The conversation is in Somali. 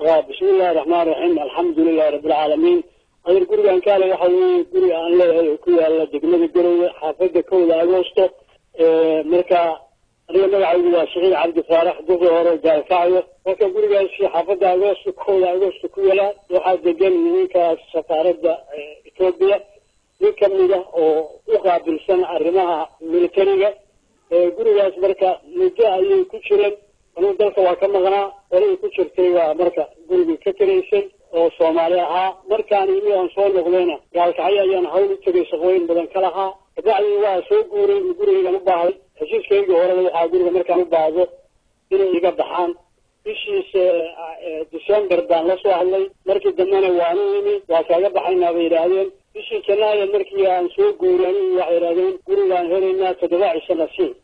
bismi illahi raxmaan raxiim alxamdulilahi rabbilcaalamiin adeer gurigan kaale waxa weeye guri aan leeyahay oo ku yaala degmada garowe xaafada kowda agoosto marka aniga magacaygu waa saciid cabdi faarax duqi hore gaalkacyo marka gurigaasi xaafada agoosto kowda agoosto ku yala waxaa degan ninkaas safaaradda etoobiya nin kamida oo u qaabilsan arrimaha militariga gurigaas marka muddo ayay ku jireen anuu dalka waa ka maqnaa olay ku jirtay waa marka gurigii ka tiraysay oo soomaali ahaa markaan imi aan soo noqdayna gaalkacyo ayaan hawl u tegay shaqooyin badan ka lahaa kabacdii waa soo guuray gurigaygan u baahday heshiiskaygii horeba waxaa guriga markaan u baahdo inay iga baxaan bishiisa december baan la soo hadlay markii dambena waanu imi waa kaaga baxaynaa bay yidhaahdeen bishii janaayo markii aan soo guuray anigu waxay yidhahdeen gurigaan helaynaa toddoba cisho nasiib